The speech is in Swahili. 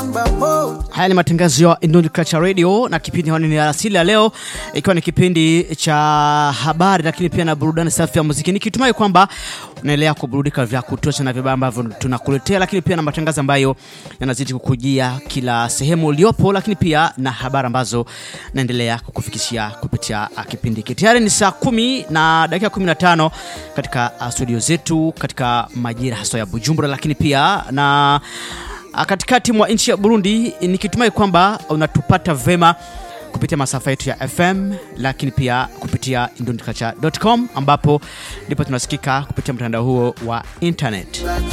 namba moja. Haya ni matangazo ya Indonesian Culture Radio na kipindi hewani ni alasili ya leo, ikiwa ni kipindi cha habari lakini pia na burudani safi ya muziki, nikitumai kwamba unaendelea kuburudika vya kutosha na vibaya ambavyo tunakuletea, lakini pia na matangazo ambayo yanazidi kukujia kila sehemu uliopo, lakini pia na habari ambazo naendelea kukufikishia kupitia uh, kipindi hiki. Tayari ni saa kumi na dakika 15 katika uh, studio zetu katika majira haswa ya Bujumbura, lakini pia na Ah, katikati mwa nchi ya Burundi, nikitumai kwamba unatupata vema kupitia masafa yetu ya FM, lakini pia kupitia indonculture.com ambapo ndipo tunasikika kupitia mtandao huo wa internet.